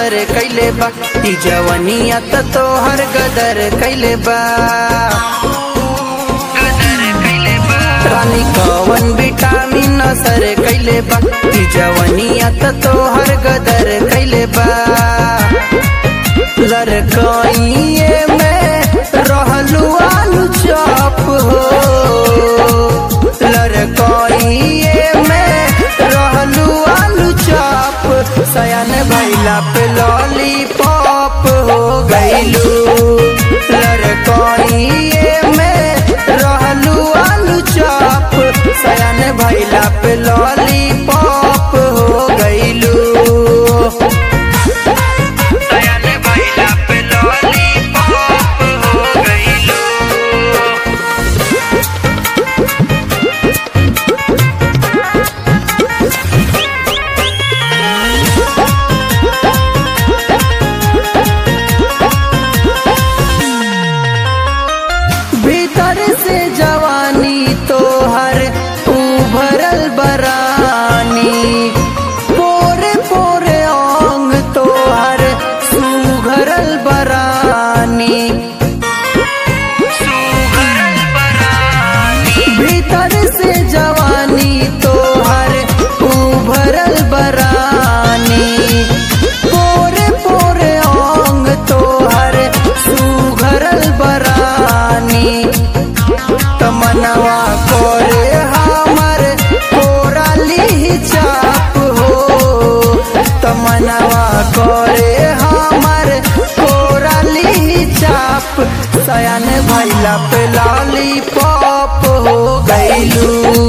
नसर कैले बा ई जवनिया त तोहर गदर कैले बा रानी कवन विटामिन असर कैले बा ई जवनिया त तोहर गदर कैले बा लड़कइए में रहलू आलू चॉप हो लड़कइए में रहलू आलू चॉप सयान भैला पे लॉलीपॉप हो गईलू लड़कइए में रहलू आलू चॉप सयान भैला पे लॉलीपॉप हो गईलू सयाने भैला पे लॉलीपॉप हो गईलू भीतर से जवानी तोहर उभरल बरानी पोरे पोरे ओंग तोहर सुघरल बरानी भीतर से जवानी तोहर उभरल बरानी पोरे पोरे ओंग तोहर सुघरल बरानी तमनवा कोरे हमर कोराली चाप हो तमनवा कोरे हमर कोराली चाप सयान भैला पे लॉलीपॉप हो गईलू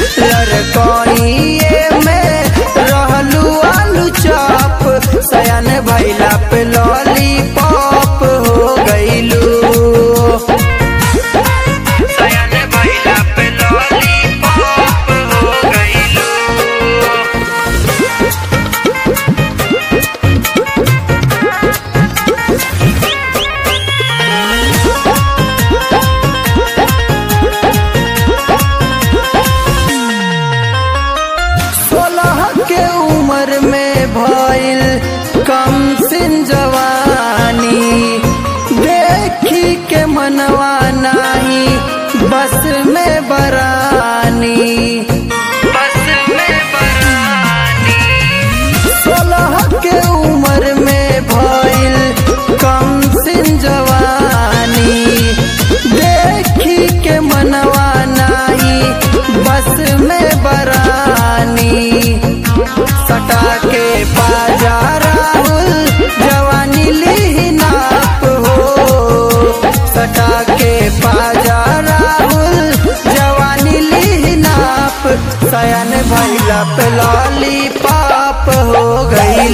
लड़कइए में रहलू आलू चाप सयान भैला पे लॉलीपॉप हो गईलू सयाने भैला पे लॉलीपॉप हो गईलू सोलह के उम्र में भइल कम सिन जवानी देखी के मनवा नाही बस में बरानी बस में बरानी सोलह के उम्र में भइल कम सिन जवानी देखी के मनवा नाही बस में बरानी सटा के बाजा राहुल जवानी ली नाप हो सटा के बाजा राहुल जवानी ली नाप सयन भैला पे लॉलीपॉप हो गई